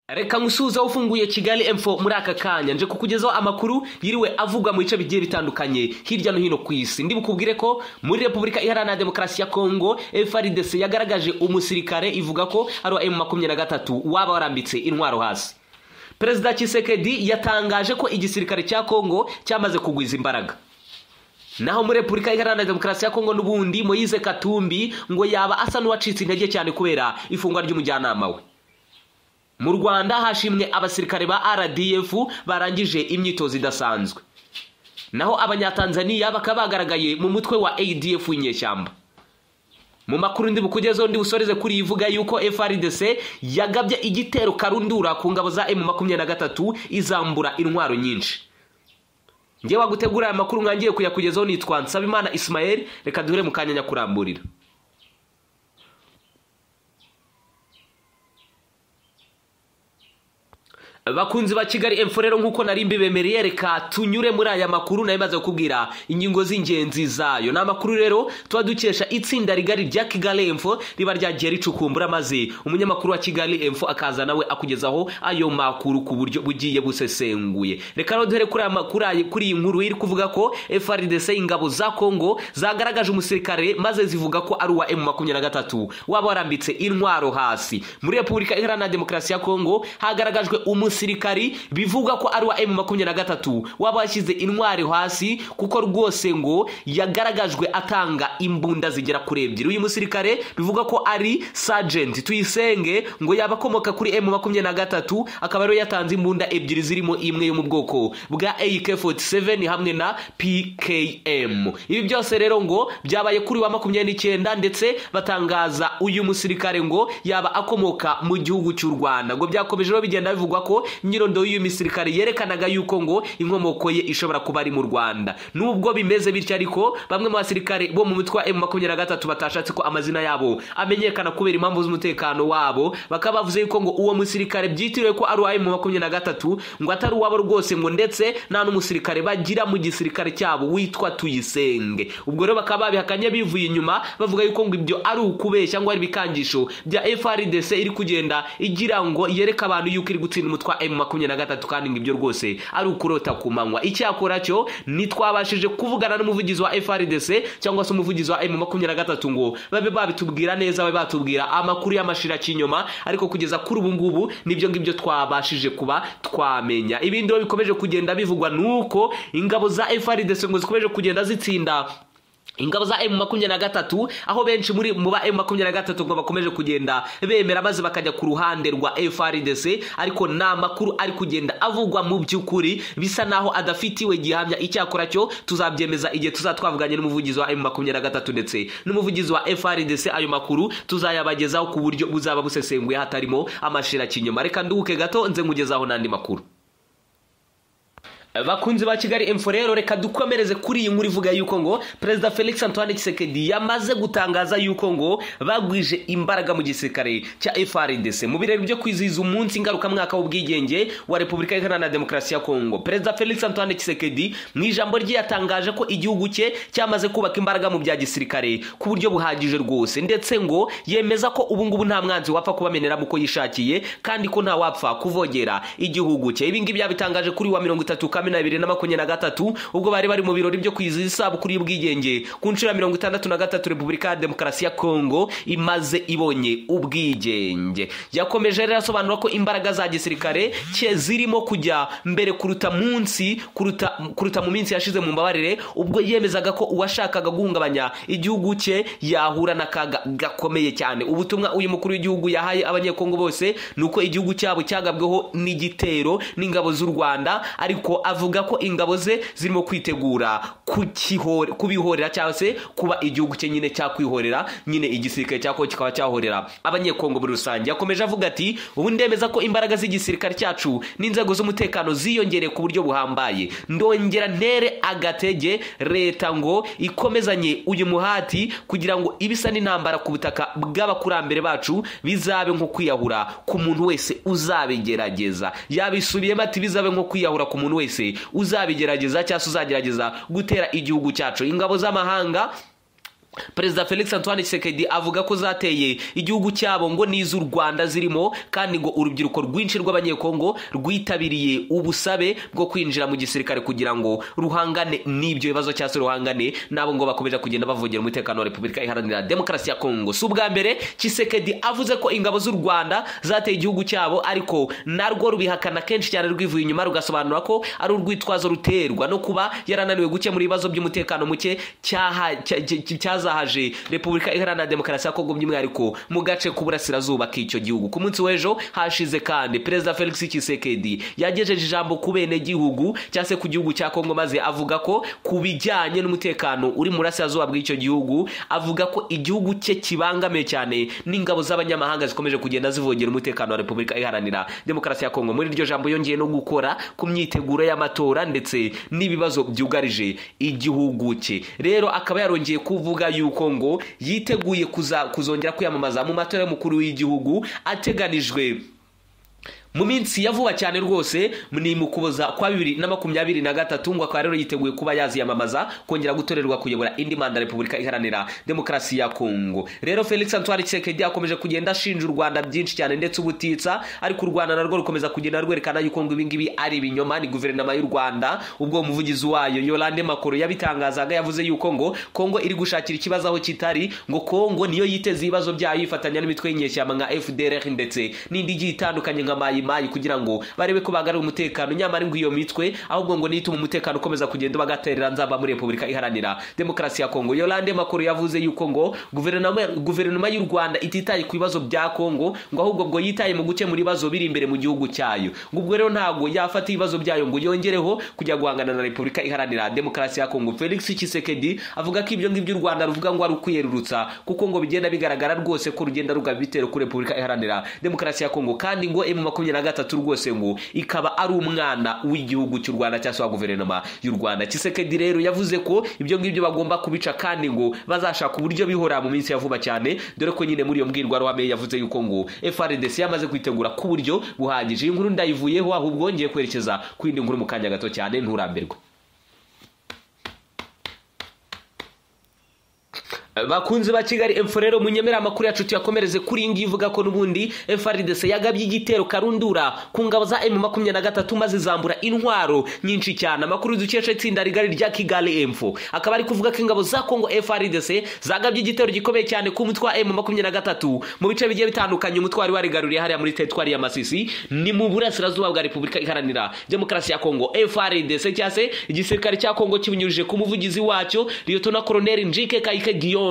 reka nkusuhuze ufunguye kigali emfo muri aka kanya nje kukugezaho amakuru yiriwe avugwa mu bice bigiye bitandukanye hirya no hino ku isi ndi bukubwire ko muri repubulika iharanira demokarasi ya kongo frdc yagaragaje umusirikare ivuga ko ari wa emu makumyabiri na gatatu waba warambitse intwaro hasi perezida kisekedi yatangaje ko igisirikare cya kongo cyamaze kugwiza imbaraga naho muri repubulika iharanira demokarasi ya kongo n'ubundi moyize katumbi ngo yaba asa n'uwacitse intege cyane kubera ifungwa ry'umujyanama we mu rwanda hashimwe abasirikare ba rdf barangije imyitozo idasanzwe naho abanyatanzaniya bakaba bagaragaye mu mutwe wa adf w'inyeshyamba mu makuru ndi bukugezeho ndi busoreze kuri ivuga yuko frdc yagabye igitero karundura ku ngabo za emu makumyabiri na gatatu izambura intwaro nyinshi ngewe wagutegura aya makuru mwangiye kuyakugezaho nitwa nsabimana ismael reka duhure mu kanya nyakuramburira bakunzi ba kigali emfo rero nk'uko nari mbibemereye reka tunyure muri aya makuru nayo maze kukubwira ingingo z'ingenzi zayo ni amakuru rero tuba dukesha itsinda rigari rya kigali emfo riba ryagiye ricukumbura maze umunyamakuru wa kigali emfo akaza nawe akugezaho ayo makuru ku buryo bugiye busesenguye reka rero duhere kuri iyi nkuru iri kuvuga ko frdc ingabo za kongo zagaragaje umusirikare maze zivuga ko ari uwa emu makumyabiri na gatatu waba warambitse intwaro hasi muri repubulika iharanira demokarasi ya kongo hagaragajwe umusirikare umusirikari bivuga ko ari wa emu makumyabiri na gatatu waba washyize intwari hasi kuko rwose ngo yagaragajwe atanga imbunda zigera kuri ebyiri uyu musirikare bivuga ko ari sajenti tuyisenge ngo yaba akomoka kuri emu makumyabiri na gatatu akaba ariyo yatanze imbunda ebyiri zirimo imwe yo mu bwoko bwa ak47 hamwe na pkm ibi byose rero ngo byabaye kuri wa makumyabiri n'icyenda ndetse batangaza uyu musirikare ngo yaba akomoka mu gihugu cy'u rwanda ngo byakomeje rero bigenda bivugwa ko nyirondoro y'uyu misirikare yerekanaga yuko ngo inkomoko ye ishobora kuba ari mu rwanda nubwo bimeze bityo ariko bamwe mu basirikare bo mu mutwe wa emu makumyabiri na gatatu batashatse ko amazina yabo amenyekana kubera impamvu z'umutekano wabo bakaba bavuze yuko ngo uwo musirikare byitiriwe ko ari uwa emu makumyabiri na gatatu ngo atari uwabo rwose ngo ndetse nta n'umusirikare bagira mu gisirikare cyabo witwa tuyisenge ubwo rero bakaba babihakanye bivuye inyuma bavuga yuko ngo ibyo ari ukubeshya ngo ari ibikangisho bya frdc iri kugenda igira ngo yereke abantu yuko iri gutsinda umutwe twa emu makumyabiri na gatatu kandi ngo ibyo rwose ari ukurota ku manywa icyakora cyo ntitwabashije kuvugana n'umuvugizi wa frdc cyangwa se umuvugizi wa emu makumyabiri na gatatu ngo babe babitubwira neza babe batubwira amakuru y'amashira cy'inyuma ariko kugeza kuri ubu ngubu nibyo ngibyo twabashije kuba twamenya ibindi rero bikomeje kugenda bivugwa ni uko ingabo za frdc ngo zikomeje kugenda zitsinda ingabo za emu makumyabiri na gatatu aho benshi muri mu ba emu makumyabiri na gatatu ngo bakomeje kugenda bemera maze bakajya ku ruhande rwa frdc ariko ni amakuru ari kugenda avugwa mu by'ukuri bisa naho adafitiwe gihamya icyakora cyo tuzabyemeza igihe tuzatwavuganye n'umuvugizi wa emu makumyabiri na gatatu ndetse n'umuvugizi wa frdc ayo makuru tuzayabagezaho ku buryo buzaba busesenguye hatarimo amashira kinyuma reka nduhuke gato nze nkugezaho n'andi makuru bakunzi ba kigali emfo rero reka dukomereze kuri iyi nkuru ivuga yuko ngo perezida felix antoine kisekedi yamaze gutangaza yuko ngo bagwije imbaraga mu gisirikare cya frdc mu birori byo kwizihiza umunsi ngarukamwaka w'ubwigenge wa repubulika iharanira demokarasi ya kongo perezida felix antoine kisekedi mu ijambo rye yatangaje ko igihugu cye cyamaze kubaka imbaraga mu bya gisirikare ku buryo buhagije rwose ndetse ngo yemeza ko ubu ngubu nta mwanzi wapfa kubameneramo uko yishakiye kandi ko nta wapfa kuvogera igihugu cye ibi ngibi yabitangaje kuri wa mirongo itatu makumyabiri na bibiri na makumyabiri na gatatu ubwo bari bari mu birori byo kwizihiza isabukuru y'ubwigenge ku nshuro ya mirongo itandatu na gatatu repubulika ya demokarasi ya kongo imaze ibonye ubwigenge yakomeje rero asobanura ko imbaraga za gisirikare cye zirimo kujya mbere kuruta munsi kuruta, kuruta mu minsi yashize mu mbabarire ubwo yemezaga ko uwashakaga guhungabanya igihugu cye yahura n'akaga gakomeye cyane ubutumwa uyu mukuru w'igihugu yahaye abanyekongo bose ni uko igihugu cyabo cyagabweho n'igitero n'ingabo z'u rwanda ariko avuga ko ingabo ze zirimo kwitegura kubihorera cyangwa se kuba igihugu cye nyine cyakwihorera nyine igisirikare cyako kikaba cyahorera abanyekongo muri rusange yakomeje avuga ati ubu ndemeza ko imbaraga z'igisirikare cyacu n'inzego z'umutekano ziyongereye ku buryo buhambaye ndongera ntere agatege leta ngo ikomezanye uyu muhati kugira ngo ibisa n'intambara ku butaka bw'abakurambere bacu bizabe nko kwiyahura ku muntu wese uzabigerageza yabisubiyemo ati bizabe nko kwiyahura ku muntu wese wese uzabigerageza cyangwa se uzagerageza gutera igihugu cyacu ingabo z'amahanga perezida felix antoine Tshisekedi avuga ko zateye igihugu cyabo ngo n'iz'u rwanda zirimo kandi ngo urubyiruko rwinshi rw'abanyekongo rwitabiriye ubusabe bwo kwinjira mu gisirikare kugira ngo ruhangane n'ibyo bibazo cyangwa se ruhangane n'abo ngo bakomeje kugenda bavogera umutekano wa repubulika iharanira demokarasi ya kongo si ubwa mbere Tshisekedi avuze ko ingabo z'u rwanda zateye igihugu cyabo ariko narwo rubihakana kenshi cyane rwivuye inyuma rugasobanura ko ari urwitwazo ruterwa no kuba yarananiwe gukemura ibibazo by'umutekano muke cyaha cya- cya- cyaza hazahaje repubulika iharanira demokarasi ya kongo by'umwihariko mu gace k'uburasirazuba k'icyo gihugu ku munsi w'ejo hashize kandi perezida felix Tshisekedi yagejeje ijambo ku bene gihugu cyangwa se ku gihugu cya kongo maze avuga ko ku bijyanye n'umutekano uri mu burasirazuba bw'icyo gihugu avuga ko igihugu cye kibangamiwe cyane n'ingabo z'abanyamahanga zikomeje kugenda zivogera umutekano wa repubulika iharanira demokarasi ya kongo muri iryo jambo yongeye no gukora ku myiteguro y'amatora ndetse n'ibibazo byugarije igihugu cye rero akaba yarongeye kuvuga yuko ngo yiteguye kuza- kuzongera kwiyamamaza mu matora y'umukuru w'igihugu ateganijwe mu minsi ya vuba cyane rwose ni mu kuboza kwa bibiri na makumyabiri na gatatu ngo akaba rero yiteguye kuba yaziyamamaza kongera gutorerwa kuyobora indi manda repubulika iharanira demokarasi ya kongo rero felix antoine Tshisekedi akomeje kugenda ashinja u rwanda byinshi cyane ndetse ubutitsa ariko u rwanda narwo rukomeza kugenda rwerekana yuko ngo ibingibi ari ibinyoma ni guverinoma y'u rwanda ubwo umuvugizi wayo yolande makoro yabitangazaga yavuze yuko ngo kongo iri gushakira ikibazo aho kitari ngo kongo niyo yiteze ibibazo byayo yifatanya n'imitwe y'inyeshyamba nka fdr ndetse n'indi igiye itandukanye nka mayimayi kugira ngo barebe ko bagarura umutekano nyamara ngo iyo mitwe ahubwo ngo nituma umutekano ukomeza kugenda bagaterera nzamba muri repubulika iharanira demokarasi ya kongo yolande makuru yavuze yuko ngo guverinoma guverinoma y'u rwanda ititaye ku bibazo bya kongo ngo ahubwo ngo yitaye mu gukemura ibibazo biri imbere mu gihugu cyayo ngo ubwo rero ntabwo yafata ibibazo byayo ngo yongereho kujya guhangana na repubulika iharanira demokarasi ya kongo felix Tshisekedi avuga ko ibyo ngibyo u rwanda ruvuga ngo ari ukwiyerurutsa kuko ngo bigenda bigaragara rwose ko rugenda rugaba ibitero kuri repubulika iharanira demokarasi ya kongo kandi ngo emu makumyabiri na gatatu rwose ngo ikaba ari umwana w'igihugu cy'u rwanda cyangwa se wa guverinoma y'u rwanda kisekedi rero yavuze ko ibyo ngibyo bagomba kubica kandi ngo bazashaka uburyo bihora mu minsi ya vuba cyane dore ko nyine muri iyo mbwirwaruhame yavuze yuko ngo frdc yamaze kwitegura ku buryo buhagije iyi nkuru ndayivuyeho ahubwo ngiye kwerekeza ku yindi nkuru mu kanya gato cyane nturambirwe bakunzi ba kigali epfo rero munyemera amakuru yacu tuyakomereze kuri iyi ngiyi ivuga ko n'ubundi frdc yagabye igitero karundura ku ngabo za m makumyabiri na gatatu maze zambura intwaro nyinshi cyane amakuru dukesha itsinda rigari rya kigali emfo akaba ari kuvuga ko ingabo za kongo frdc zagabye igitero gikomeye cyane ku mutwe wa m makumyabiri na gatatu mu bice bigiye bitandukanye umutwe wari warigaruriye hariya muri teritwari ya masisi ni mu burasirazuba bwa repubulika iharanira demokarasi ya kongo frdc cyangwa se igisirikare cya kongo kibinyujije ku muvugizi wacyo liyotona koroneri njike kayike guillaume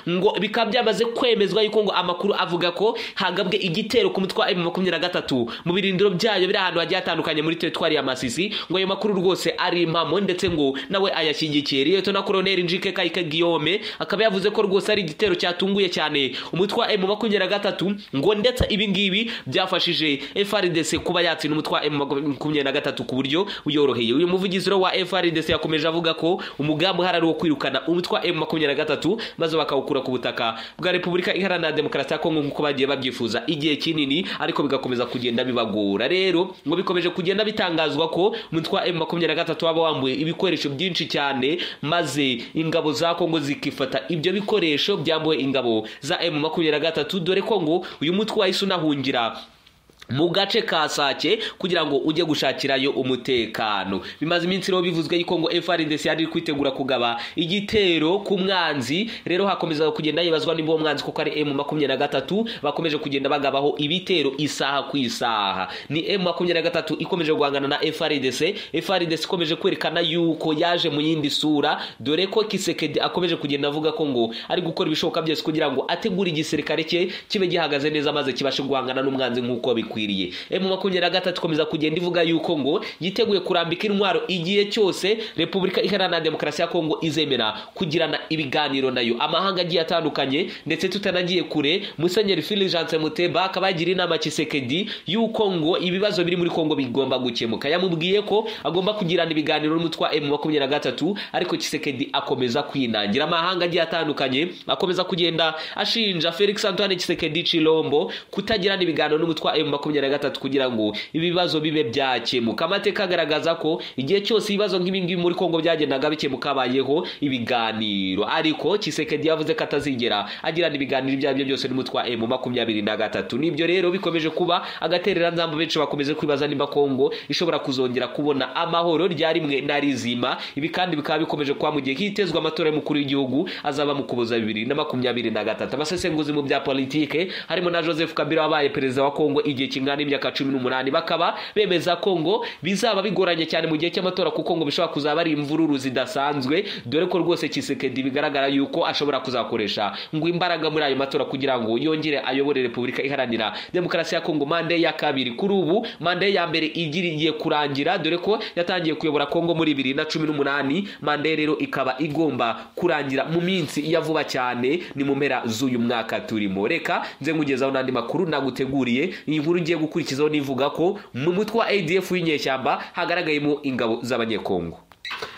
ngo bikaba byamaze kwemezwa yuko ngo amakuru avuga ko hagabwe igitero ku mutwe wa m makumyabiri na gatatu mu birindiro byayo biri ahantu hagiye hatandukanye muri teritwari ya masisi ngo ayo makuru rwose ari impamo ndetse ngo nawe ayashyigikiye liyotona koroneri njike kayike guillaume akaba yavuze ko rwose ari igitero cyatunguye cyane umutwe wa m makumyabiri na gatatu ngo ndetse ibi ngibi byafashije frdc kuba yatsinda umutwe wa m makumyabiri na gatatu ku buryo buyoroheye uyu muvugizi rero wa frdc yakomeje avuga ko umugambi uhari ari uwo kwirukana umutwe wa m makumyabiri na gatatu maze bakawukura ku butaka bwa repubulika iharanira demokarasi ya kongo nk'uko bagiye babyifuza igihe kinini ariko bigakomeza kugenda bibagora rero ngo bikomeje kugenda bitangazwa ko umutwe wa m makumyabiri na gatatu waba wambuye ibikoresho byinshi cyane maze ingabo za kongo zikifata ibyo bikoresho byambuwe ingabo za m makumyabiri na gatatu dore ko ngo uyu mutwe wahise unahungira mu gace ka sake kugira ngo ujye gushakirayo umutekano bimaze iminsi rero bivuzwe yuko ngo frdc yari iri kwitegura kugaba igitero ku mwanzi rero hakomeza kugenda hibazwa niba uwo mwanzi kuko ari m makumyabiri na gatatu bakomeje kugenda bagabaho ibitero isaha ku isaha ni m makumyabiri na gatatu ikomeje guhangana na frdc frdc ikomeje kwerekana yuko yaje mu yindi sura dore ko kisekedi akomeje kugenda avuga ko ngo ari gukora ibishoboka byose kugira ngo ategure igisirikare cye kibe gihagaze neza maze kibashe guhangana n'umwanzi nk'uko bikwiriye emu makumyabiri na gatatu ikomeza kugenda ivuga yuko ngo yiteguye kurambika intwaro igihe cyose repubulika iharanira demokarasi ya kongo izemera kugirana ibiganiro nayo amahanga agiye atandukanye ndetse tutanagiye kure musenyeri filigence muteba akaba yagira inama kisekedi yuko ngo ibibazo biri muri kongo bigomba gukemuka yamubwiye ko agomba kugirana ibiganiro n'umutwe wa emu makumyabiri na gatatu ariko kisekedi akomeza kwinangira amahanga agiye atandukanye akomeza kugenda ashinja felix antoine kisekedi chilombo kutagirana ibiganiro n'umutwe wa emu makumyabiri makumyabiri na gatatu kugira ngo ibibazo bibe byakemuka amateka agaragaza ko igihe cyose ibibazo nk'ibi ngibi muri kongo byagendaga bikemuka habayeho ibiganiro ariko kisekedi yavuze ko atazigera agirana ibiganiro ibyo ari byo byose n'umutwa emu makumyabiri na gatatu nibyo rero bikomeje kuba agatereranzamba benshi bakomeje kwibaza niba kongo ishobora kuzongera kubona amahoro rya rimwe na rizima ibi kandi bikaba bikomeje kuba mu gihe hitezwa amatora y'umukuru w'igihugu azaba mu kuboza bibiri na makumyabiri na gatatu abasesenguzi mu bya politike harimo na joseph kabila wabaye perezida wa kongo igihe kingana n'imyaka cumi n'umunani bakaba bemeza kongo bizaba bigoranye cyane mu gihe cy'amatora kuko ngo bishobora kuzaba ari imvururu zidasanzwe dore ko rwose kisekedi bigaragara yuko ashobora kuzakoresha ngo imbaraga muri ayo matora kugira ngo yongere ayobore repubulika iharanira demokarasi ya kongo mande ya kabiri kuri ubu mande ya mbere igiriye kurangira dore ko yatangiye kuyobora kongo muri bibiri na cumi n'umunani mande rero ikaba igomba kurangira mu minsi ya vuba cyane ni mu mpera z'uyu mwaka turimo reka nze nkugezaho n'andi makuru naguteguriye iyi nkuru ngiye gukurikizaho nivuga ko mu mutwe wa adf w'inyeshyamba hagaragayemo ingabo z'abanyekongo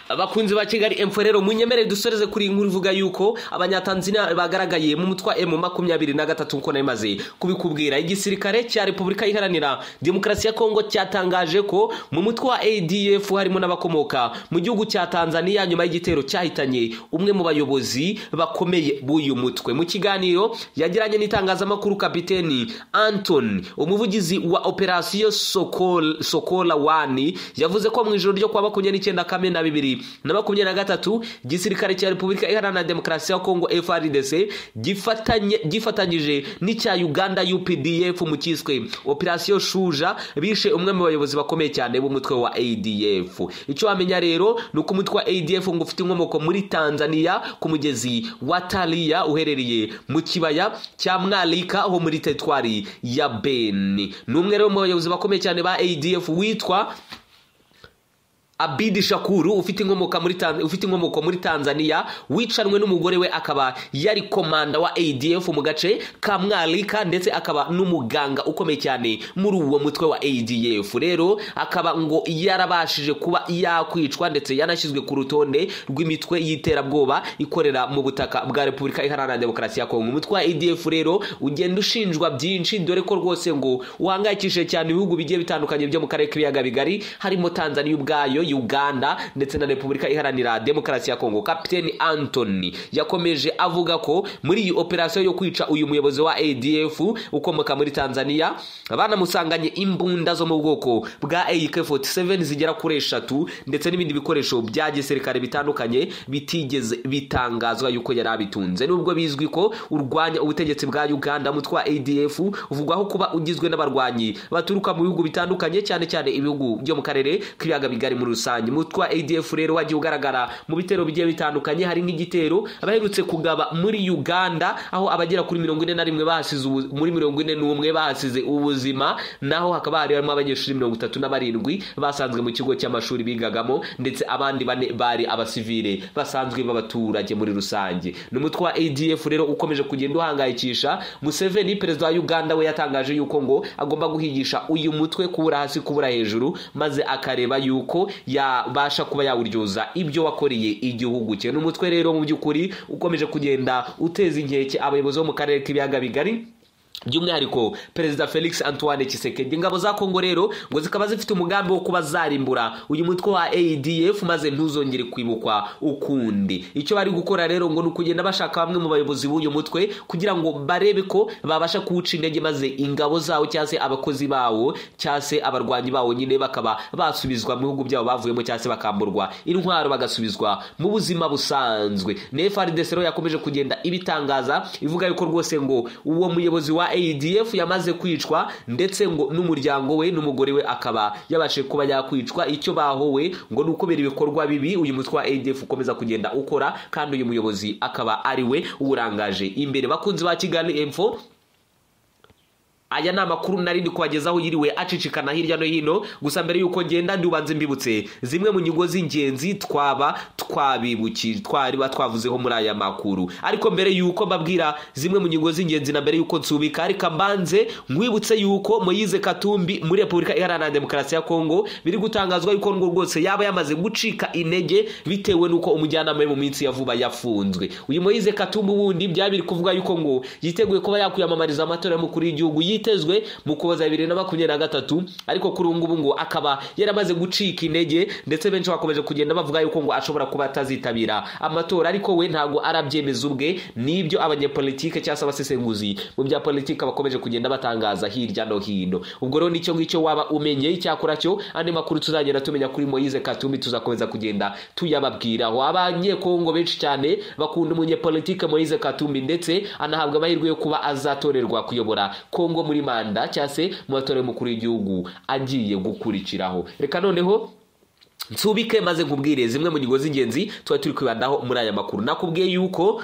abakunzi ba kigali emfo rero munyemerere dusoreze kuri iyi nkuru ivuga yuko abanyatanzania bagaragaye mu mutwa emu makumyabiri na gatatu nk'uko nabimaze kubikubwira igisirikare cya repubulika iharanira demokarasi ya kongo cyatangaje ko mu mutwe wa adf harimo n'abakomoka mu gihugu cya tanzania nyuma y'igitero cyahitanye umwe mu bayobozi bakomeye b'uyu mutwe mu kiganiro yagiranye n'itangazamakuru kapiteni anton umuvugizi wa operasiyo sokola, sokola wani yavuze ko mu ijoro ryo kuwa makumyabiri n'icyenda kamena bibiri na makumyabiri na gatatu igisirikare cya repubulika iharanira demokarasi ya kongo frdc gifatanye gifatanyije n'icya uganda updf mu cyiswe operasiyo shuja bishe umwe mu bayobozi bakomeye cyane b'umutwe wa adf icyo wamenya rero ni uko umutwe wa adf ngo ufite inkomoko muri tanzania ku mugezi wa taliya uherereye mu kibaya cya mwalika ho muri teritwari ya beni ni umwe rero mu bayobozi bakomeye cyane ba adf witwa abidi shakuru ufite inkomoko muri ufite inkomoko muri tanzania wicanwe n'umugore we akaba yari komanda wa adf mu gace ka mwalika ndetse akaba n'umuganga ukomeye cyane muri uwo mutwe wa adf rero akaba ngo yarabashije kuba yakwicwa ndetse yanashyizwe ku rutonde rw'imitwe y'iterabwoba ikorera mu butaka bwa repubulika iharanira demokarasi ya kongo umutwe wa adf rero ugenda ushinjwa byinshi dore ko rwose ngo uhangayikishije cyane ibihugu bigiye bitandukanye byo mu karere k'ibiyaga bigari harimo tanzania ubwayo uganda ndetse na repubulika iharanira demokarasi ya kongo kapiteni antoni yakomeje avuga ko muri iyi operasiyo yo kwica uyu muyobozi wa adf ukomoka muri tanzania banamusanganye imbunda zo mu bwoko bwa ak47 zigera kuri eshatu ndetse n'ibindi bikoresho bya gisirikare bitandukanye bitigeze bitangazwa yuko yari abitunze nubwo bizwi ko urwanya ubutegetsi bwa uganda mutwe wa adf uvugwaho kuba ugizwe n'abarwanyi baturuka mu bihugu bitandukanye cyane cyane ibihugu byo mu karere k'ibiyaga bigari muri rusange umutwe wa adf rero wagiye ugaragara mu bitero bigiye bitandukanye hari nk'igitero abaherutse kugaba muri uganda aho abagera kuri mirongo ine na rimwe bahasize muri mirongo ine n'umwe bahasize ubuzima naho hakaba hari harimo abanyeshuri mirongo itatu na barindwi basanzwe mu kigo cy'amashuri bigagamo ndetse abandi bane bari abasivile basanzwe b'abaturage muri rusange ni umutwe wa adf rero ukomeje kugenda uhangayikisha museveni perezida wa uganda we yatangaje yuko ngo agomba guhigisha uyu mutwe kubura hasi kubura hejuru maze akareba yuko yabasha kuba yawuryoza ibyo wakoreye igihugu cye n'umutwe rero mu by'ukuri ukomeje kugenda uteza inkeke abayobozi bo mu karere k'ibiyaga bigari by'umwihariko perezida felix antoine kisekedi ingabo za kongo rero ngo zikaba zifite umugambi wo kuba zarimbura uyu mutwe wa adf maze ntuzongere kwibukwa ukundi icyo bari gukora rero ngo ni ukugenda bashaka bamwe mu bayobozi b'uyu mutwe kugira ngo barebe ko babasha kuwuca intege maze ingabo zawo cyangwa se abakozi bawo cyangwa se abarwanyi bawo nyine bakaba basubizwa mu bihugu byabo bavuyemo cyangwa se bakamburwa intwaro bagasubizwa mu buzima busanzwe na frdc rero yakomeje kugenda ibitangaza ivuga yuko rwose ngo uwo muyobozi wa adf yamaze kwicwa ndetse ngo n'umuryango we n'umugore we akaba yabashe kuba yakwicwa icyo bahowe ngo ni ukubera ibikorwa bibi uyu mutwe wa adf ukomeza kugenda ukora kandi uyu muyobozi akaba ari we uwurangaje imbere bakunzi ba kigali emfo aya ni amakuru narindi kubagezaho yiriwe acicikana hirya no hino gusa mbere y'uko ngenda ndubanze mbibutse zimwe mu nyungo z'ingenzi twaba twabibukije twariba twavuzeho muri aya makuru ariko mbere y'uko mbabwira zimwe mu nyungo z'ingenzi na mbere y'uko nsubika ariko mbanze nkwibutse y'uko moyize katumbi muri repubulika iharanira demokarasi ya kongo biri gutangazwa y'uko ngo rwose yaba yamaze gucika intege bitewe n'uko umujyanama we mu minsi ya vuba yafunzwe uyu moyize katumbi wundi byaba biri kuvuga y'uko ngo yiteguye kuba yakwiyamamariza amatora y'umukuru w'igihugu yitezwe mu kuboza bibiri na makumyabiri na gatatu ariko kuri ubu ngubu ngo akaba yaramaze gucika intege ndetse benshi bakomeje kugenda bavuga yuko ngo ashobora kuba atazitabira amatora ariko we ntabwo arabyemeza ubwe nibyo abanyepolitike cyangwa se abasesenguzi mu bya politiki bakomeje kugenda batangaza hirya no hino ubwo rero nicyo ngicyo waba umenye icyakora cyo andi makuru tuzagenda tumenya kuri moyize katumbi tuzakomeza kugenda tuyababwira abanyekongo benshi cyane bakunda umunyepolitike moyize katumbi ndetse anahabwa amahirwe yo kuba azatorerwa kuyobora kongo muri manda cyangwa se mu matora y'umukuru w'igihugu agiye gukurikiraho reka noneho nsubike maze nkubwire zimwe mu ngingo z'ingenzi tuba turi kwibandaho muri aya makuru nakubwiye yuko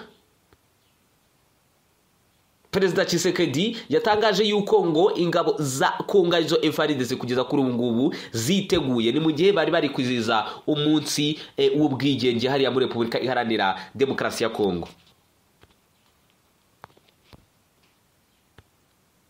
perezida Tshisekedi yatangaje yuko ngo ingabo za kongo arizo FARDC kugeza kuri ubu ngubu ziteguye ni mu gihe bari bari kwizihiza umunsi eh, w'ubwigenge hariya muri Repubulika iharanira demokarasi ya Kongo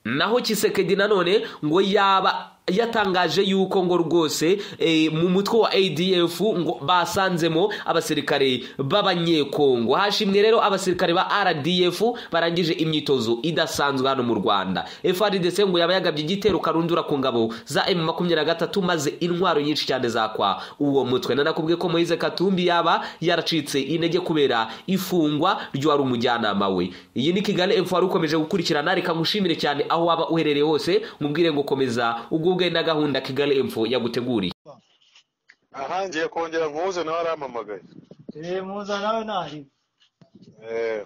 naho Tshisekedi nanone ngo yaba yatangaje yuko ngo rwose eh, mu mutwe wa ADF ngo basanzemo abasirikare b'abanyekongo hashimwe rero abasirikare ba RDF barangije imyitozo idasanzwe hano mu Rwanda FARDC ngo yaba yagabye igitero karundura ku ngabo za M23 maze intwaro nyinshi cyane zakwa uwo mutwe nanakubwiye ko Moise Katumbi yaba yaracitse intege kubera ifungwa ry'uwari umujyanama we iyi ni Kigali Info wari ukomeje gukurikirana reka ngushimire cyane aho waba uherereye hose mubwire ngo komeza ubwo bwe na gahunda kigali info yaguteguriye ahangiye kongera mpuze nawe arampamagaye Eh, muza nawe nari Eh,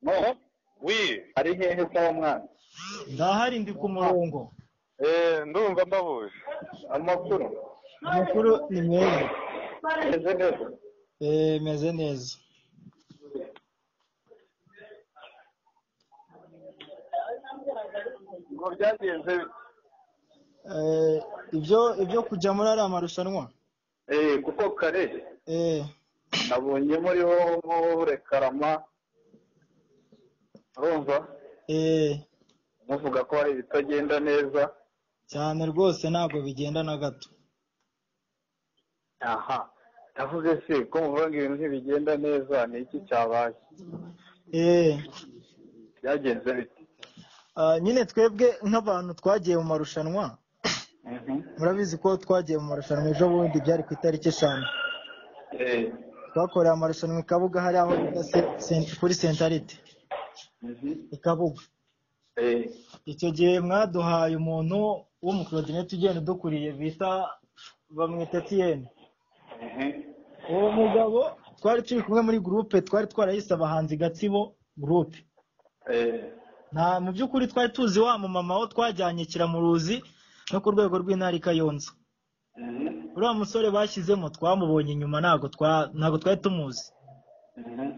Noneho wi ari hehe sawa mwana ndahari ndi ku murongo eh, ndumva mbabuje amakuru amakuru ni meza meze neza Eh, meze neza ngo byagenze bite? Eh, ibyo ibyo kujya muri ariya marushanwa eh kuko kare Eh, nabonye muriho murekarama urumva eh, muvuga ko hari ibitagenda neza cyane rwose ntabwo bigenda na gato aha navuze se ko muvuga ngo ibintu ntibigenda neza ni iki cyabaye Eh, byagenze bite ah, nyine twebwe nk'abantu twagiye mu marushanwa Mhm. murabizi ko twagiye mu marushanwa ejo bundi byari ku itariki eshanu Eh, twakoreye amarushanwa i kabuga hari aho bita se- sen- kuri sentarite mhm. i kabuga Eh, icyo gihe mwaduhaye umuntu w'umukorodinete ugenda udukuriye bita bamwita etiyeni mhm. uwo mugabo twari turi kumwe muri gurupe twari twarayise abahanzi gatsibo gurupe Eh, nta mu by'ukuri twari tuzi wa mumama wo twajyanye kiramuruzi no ku rwego rw'intara i kayonza mhm. uriya musore bashyizemo twamubonye inyuma ntabwo twa- ntabwo twari tumuzi Mhm.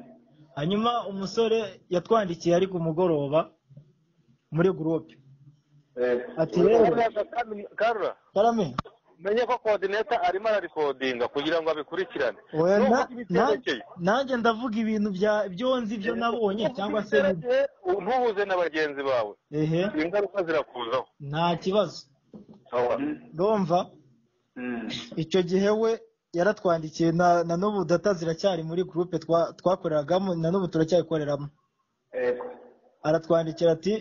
hanyuma umusore yatwandikiye ari ku mugoroba muri gurupe Eh, ati rero Karura karame menye ko coordinator arimo ararikodinga kugira ngo abikurikirane Oya, Nubwo na- ibiterekeye- na- nanjye ndavuga ibintu bya byo nzi ibyo nabonye cyangwa se ibiterekeye, ntuhuze na bagenzi bawe ehe ingaruka zirakuzaho nta kibazo mhm. ndumva Mhm. icyo gihe we yaratwandikiye na na n'ubu data ziracyari muri gurupe twa- twakoreragamo na n'ubu turacyayikoreramo Eh, aratwandikira ati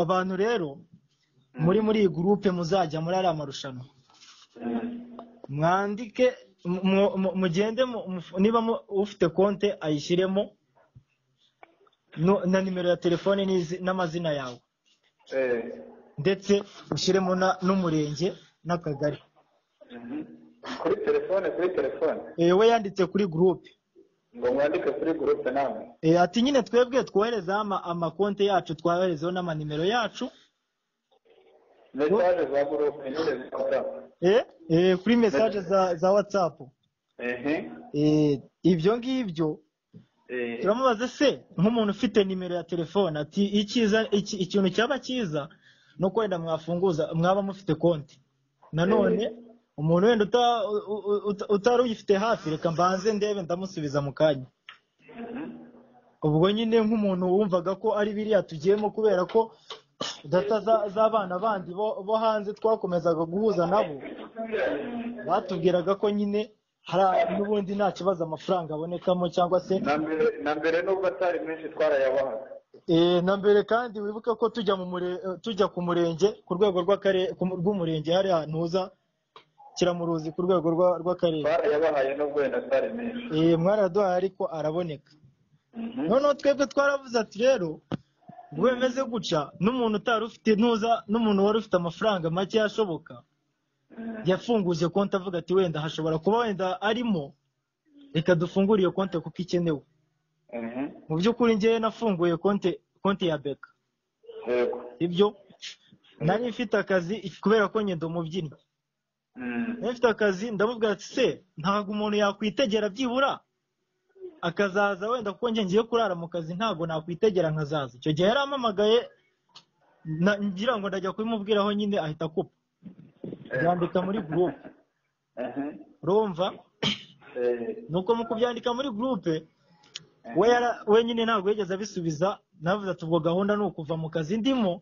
abantu rero muri muri iyi gurupe muzajya muri ariya marushanwa mhm. mwandike mu- mu- mu- mugende mu- mu- niba mu- ufite konte ayishyiremo no- na nimero ya telefone n'izi- n'amazina yawe Eh, ndetse ushyiremo na- n'umurenge n'akagari mhm. kuri telefone kuri telefone Eh, we yanditse kuri gurupe ngo mwandike kuri gurupe namwe Eh, ati nyine twebwe twoherezeho ama- amakonte yacu twoherezeho n'amanimero yacu mesaje za gurupe nyine zifata eh eh, kuri mesaje za za watsapu ehe eh, ibyo ngibyo eh, turamubaza se nk'umuntu ufite nimero ya telefone ati icyiza iki- ikintu cyaba cyiza no kwenda mwafunguza mwaba mufite konti nanone umuntu wenda uta- u- u- uta- utari uyifite hafi reka mbanze ndebe ndamusubiza mu kanya ubwo nyine nk'umuntu wumvaga ko ari biriya tugiyemo kubera ko data za- z'abana bandi bo bo hanze twakomezaga guhuza nabo batubwiraga ko nyine hari n'ubundi nta kibazo amafaranga abonekamo cyangwa se na mbere na mbere nubwo atari menshi twarayabahaga Eh, na mbere kandi wibuke ko tujya mu mure- eh, tujya ku murenge ku rwego rw'akare- ku mu- rw'umurenge hari ahantu uza kiramuruzi ku rwego rwa- rw'akarere twarayabahaye nubwo wenda atari menshi Eh, mwaraduhaye ariko araboneka Mhm. noneho twebwe twaravuze ati rero ubwo bimeze guca n'umuntu utari ufite ntuza n'umuntu wari ufite amafaranga make yashoboka yafunguje konti avuga ati wenda hashobora kuba wenda arimo reka dufungure iyo konti kuko ikenewe Mhm. mu by'ukuri ngewe nafunguye konti konti ya beka yego ibyo nari mfite akazi kubera ko ngenda umubyinnyi Mm. nari mfite akazi ndamubwira ati se ntabwo umuntu yakwitegera byibura akazaza wenda kuko njye ngiye kurara mu kazi ntabwo nakwitegera nkazaza icyo gihe yarampamagaye na- ngira ngo ndajya kubimubwiraho nyine ahita akupa yandika muri gurupe Mhm. urumva Eh, nuko mu kubyandika muri gurupe we yara- we nyine ntabwo yigeze abisubiza navuze ati ubwo gahunda ni ukuva mu kazi ndimo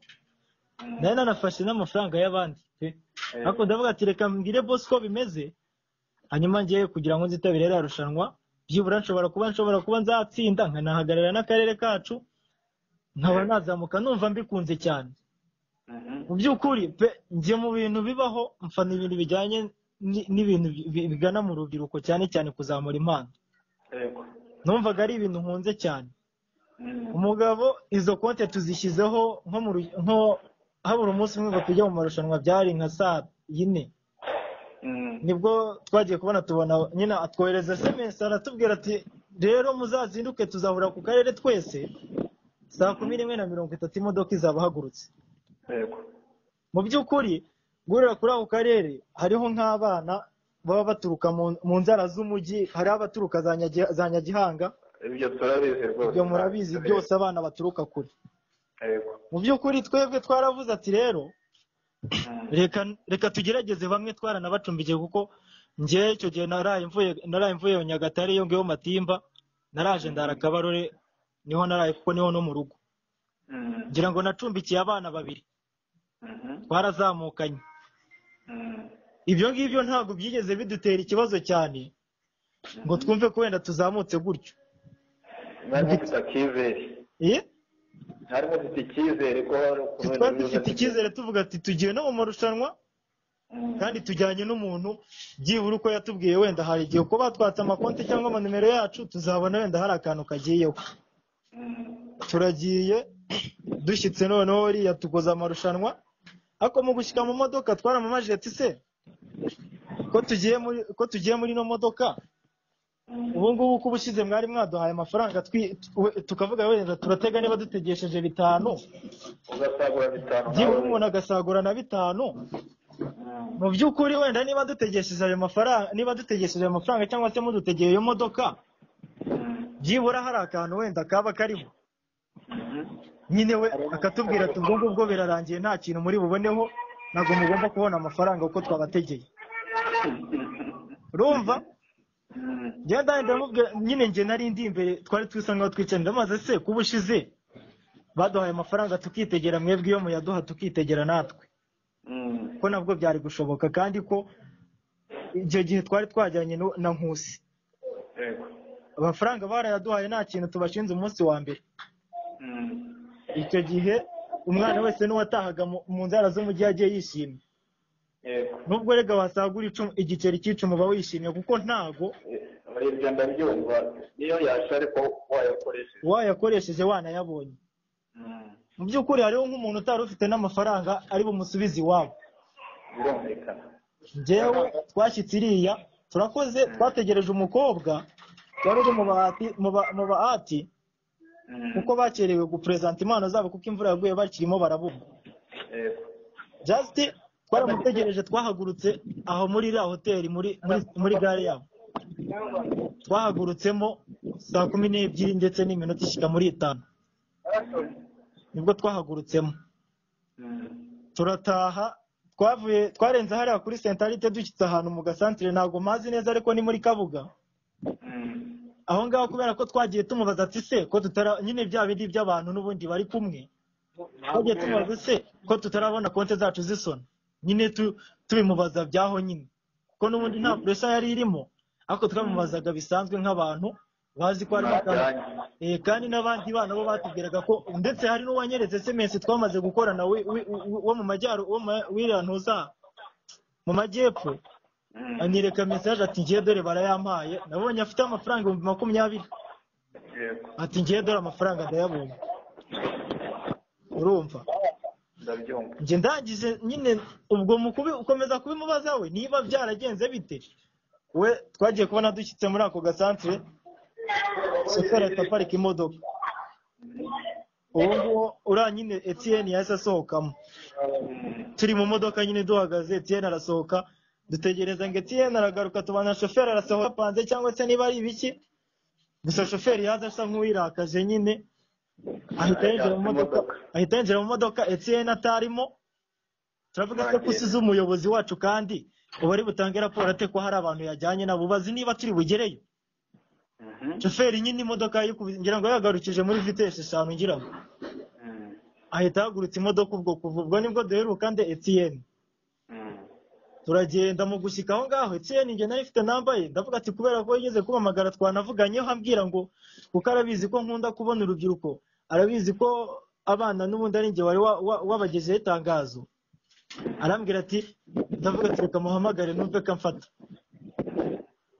nayo nanafashe n'amafaranga y'abandi pe eh, ariko ndavuga ati reka mbwire boss ko bimeze hanyuma ngiye kugira ngo nzitabire ririya rushanwa byibura nshobora kuba nshobora kuba nzatsinda nkanahagarara n'akarere kacu nkaba nazamuka numva mbikunze cyane mhm. mu by'ukuri pe njye mu bintu bibaho mfana ibintu bijyanye ni- n'ibintu bi- bi- bigana mu rubyiruko cyane cyane kuzamura impano yego numvaga ari ibintu nkunze cyane Mm. umugabo izo konti tuzishyizeho nko mu ru- nko habura umunsi umwe ngo tujye mu marushanwa byari nka saa yine Mm. nibwo twagiye kubona tubona nyine atwohereza sms aratubwira ati rero muzazinduke tuzahura ku karere twese saa kumi n'imwe na mirongo itatu imodoka izaba ihagurutse yego mu by'ukuri guhurira kuri ako karere hariho nk'abana baba baturuka mu, mu nzara z'umujyi hariho abaturuka za Nyagi- za nyagihanga ibyo turabizi rwose ibyo murabizi byose abana baturuka kure yego mu by'ukuri twebwe twaravuze ati rero Mm. reka reka tugerageze bamwe twaranabacumbikiye kuko njyewe icyo gihe naraye mvuye naraye mvuye nyagatare iyo ngiyo matimba naraje ndara kabarore niho naraye kuko niho no mu rugo Mm. ngira ngo nacumbikiye abana babiri Mhm. twarazamukanye Mm. ibyo ngibyo ntabwo byigeze bidutera ikibazo cyane ngo twumve ko wenda tuzamutse gutyo mwari mufite akizere Eh? mwari mufite icyizere ko hari ukuntu wenda twari biza dufite kugenda. icyizere tuvuga ati tugiye no mu marushanwa Mm. kandi tujyanye n'umuntu byibura uko yatubwiye wenda hari igihe uko batwatse amakonti cyangwa amanimero yacu tuzabona wenda hari akantu kagiyeho Mm. turagiye dushyitse noneho uriya tukoze amarushanwa ariko mu gushyika mu modoka twaramamaje ati se ko tugiye muri ko tugiye muri ino modoka ubu ngubu uko ubushyize mwari mwaduhaye amafaranga twi- we- tukavuga wenda turatega niba dutegesheje bitanu ugasagura bitanu byibura umuntu agasagura na bitanu Mm. mu by'ukuri wenda niba dutegesheje ayo mafaranga niba dutegesheje ayo mafaranga cyangwa se mudutegeye iyo modoka Mm. byibura hari akantu wenda kaba karimo Mhm. nyine we akatubwira ati ubwo ngubwo birarangiye nta kintu muri buboneho ntabwo mugomba kubona amafaranga uko twabategeye urumva Mm. njyewe ndahari ndamubwira nyine njye nari ndi imbere twari twisa nkaho twicanira maze se kuba ushize baduhaye amafaranga tukitegera mwebwe iyo muyaduha tukitegera natwe Mm. ko nabwo byari gushoboka kandi ko icyo gihe twari twajyanye nu- na nkusi yego amafaranga barayaduhaye nta kintu tubashinze umunsi wa mbere Mm. icyo gihe umwana wese n'uwatahaga mu- mu nzara z'umujyi yagiye yishimye yego nubwo rega wasagura icumu igiceri cy'icumu uba wishimye kuko ntago Eh, ibyo ndabyumva niyo yasha ariko wayakoresheje wayakoresheje wanayabonye Mm. mu by'ukuri hariho nk'umuntu utari ufite n'amafaranga ari bumusubize iwabo birumvikana njyewe twashyitse iriya turakoze twategereje umukobwa wari uri mu bahati mu ba- mu bahati Mm. kuko bakerewe guperezanta impano zabo kuko imvura yaguye bakirimo barabumva yego just twaramutegereje twahagurutse aho muri iriya hoteli muri muri- muri gare yabo twahagurutsemo saa kumi n'ebyiri ndetse n'iminota ishyika muri itanu nibwo twahagurutsemo turataha twavuye twarenze hariya kuri sentarite dushyitse ahantu mu gasantere ntabwo mpazi neza ariko ni muri kabuga aho ngaho kubera ko twagiye tumubaza ati se ko tutara nyine bya bindi by'abantu n'ubundi bari kumwe twagiye tumubaza se ko tutarabona konti zacu zisona nyine tu- tubimubaza byaho nyine kuko n'ubundi nta puresha yari irimo ariko twamubazaga bisanzwe nk'abantu bazi ko harimo akantu Eh, kandi n'abandi bana bo batubwiraga ko ndetse hari n'uwanyeretse semesi twamaze gukorana wi- wi- wi- wo mu majyaruguru wo mu- wiriya ntuza mu majyepfo anyereka mesaje ati ngiye dore barayampaye nabonye afite amafaranga ibihumbi makumyabiri yego ati ngiye dore amafaranga ndayabonye urumva ndabyumva njye ndangije nyine ubwo mu kubi- ukomeza kubimubaza we niba byaragenze bite we twagiye kubona dushyitse muri ako gasantere shoferi ahita aparika imodoka uwo nguwo uriya nyine etiyeni yahise asohokamo turi mu modoka nyine duhagaze etiyeni arasohoka dutegereza ngo etiyeni aragaruka tubana shoferi arasohoka apanze cyangwa se niba ari ibiki gusa shoferi yaza asa nk'uwirakaje nyine ahita yinjira mu modoka ahita yinjira mu modoka etiyeni atarimo turavuga se ko usize umuyobozi wacu kandi uba ari butange raporo ate ko hari abantu yajyanye nabo ubazi niba turi bugereyo Mhm. shoferi nyine imodoka yayikubise ngira ngo yagarukije muri vitesi eshanu ngira ngo Mhm. ahita ahagurutsa imodoka ubwo kuva ubwo nibwo duheruka nde etiyeni Mhm. turagenda mu gushyika aho ngaho etiyeni njye nari mfite namba ye ndavuga ati kubera ko yigeze kumpamagara twanavuganyeho ambwira ngo kuko arabizi ko nkunda kubona urubyiruko arabizi ko abana n'ubundi ari njye wari wa- wa- wabagezeho itangazo arambwira ati ndavuga ati reka muhamagare numve ko amfata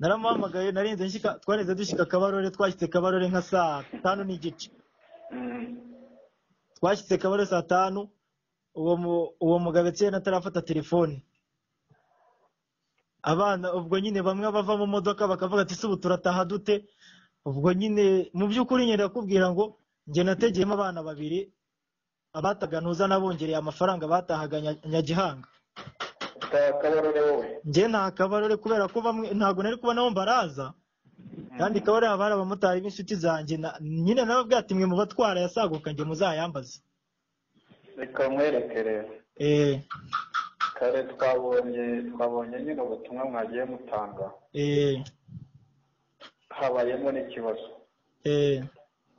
naramuhamagaye narenze nshyika twarenze dushyika kabarore twashyize kabarore nka saa tanu n'igice Mhm. twashyize kabare saa tanu uwo mu- uwo mugabo etiyeni atarafata telefone abana ubwo nyine bamwe bava mu modoka bakavuga ati se ubu turataha dute ubwo nyine mu by'ukuri nyine ndakubwira ngo njye nategeyemo abana babiri abataga ntuza nabongereye amafaranga batahaga Nya- nyagihanga Ka- kabarore wowe njye nta kabarore kubera ko bamwe ntabwo nari kubona baraza kandi kabarore haba hari abamotari b'inshuti zanjye na- nyine nababwira ati mwe mu batwara yasaguka njye muzayambaze reka mwereke rero eh kare twabonye twabonye nyine ubutumwa mwagiye mutanga eh habayemo n'ikibazo eh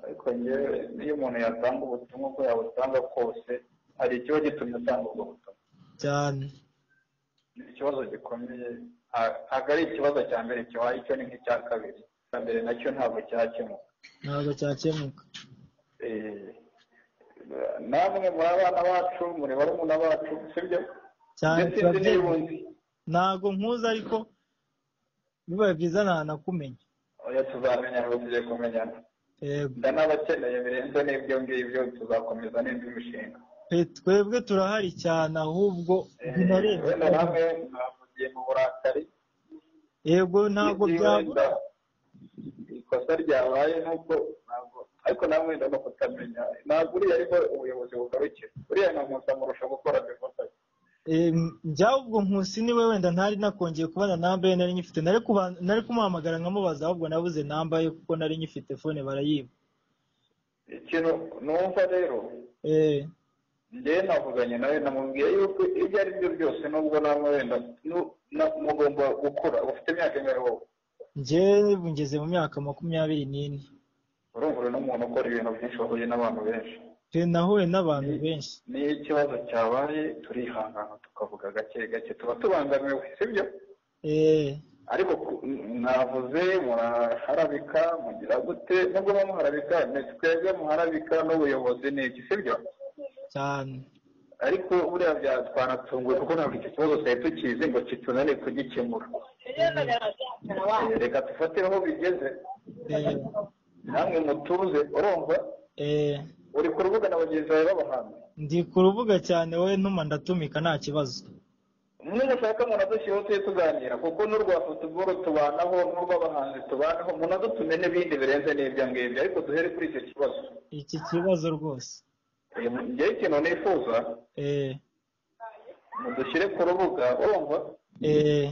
ariko ngewe iyo umuntu yatanga ubutumwa ubwo yabutanga kose hari ikiba gitumye atanga ubwo butumwa cyane ni ikibazo gikomeye nta- ntabwo ari ikibazo cya mbere kibaye icyo ni nk'icya kabiri icya mbere nacyo ntabwo cyakemuka ntabwo cyakemuka Eh, namwe muri abana bacu muri barumuna bacu sibyo cyane ndetse nzi turabyemera n'iy'ubundi ntabwo nkuza ariko bibaye byiza ntanakumenya oya tuzamenya ngo tugiye kumenyana yego nda n'abakeneye birenze n'ibyo ngibyo tuzakomeza n'indi mishinga pe twebwe turahari cyane ahubwo Eh, binarenze wenda namwe mwavugiye mu burakari yego ntabwo byabura wenda ikosa ryabaye nuko ntabwo ariko nawe wenda no kutamenya ntabwo uriya ariko ubuyobozi bugarukira uriya ni umuntu amurusha gukora bikosa byaba ubwo nkusi niwe wenda ntari nakongeye kubona namba ye nari nyifite nari kuba- nari kumuhamagara nkamubaza ahubwo nabuze namba ye kuko nari nyifite fone barayiba ikintu numva rero eh njyewe navuganye nawe namubwiye yuko ibyo ari byo byose nubwo namwe wenda nu- na- mugomba gukura ufite imyaka ingahe wowe njyewe ngeze mu myaka makumyabiri n'ine urumva uri n'umuntu ukora ibintu byinshi wahuye n'abantu benshi pe nahuye n'abantu benshi niyo ikibazo cyabaye turihangana tukavuga gake gake tuba tubangamiwe sibyo eh ariko ku- mwavuze muraharabika mugira gute nubwo muharabika ni twebwe muharabika n'ubuyobozi ni iki sibyo cyane ariko buriya bya twanatunguwe kuko ntabwo iki kibazo twari tukizi ngo kitunane kugikemura Eh, reka dufate aho bigeze eh namwe mutuze urumva eh uri ku rubuga na bagenzi bawe b'abahanzi ndi ku rubuga cyane wowe ntuma ndatumika nta kibazo umwe mushaka munadushyiraho tujye tuganira kuko n'urwa futuboro tubanaho n'urw'abahanzi tubanaho munadutume n'ibindi birenze n'ibyo ngibyo ariko duhere kuri icyo kibazo iki kibazo rwose Eh, njyewe ikintu nifuza eh mudushyire ku rubuga urumva eee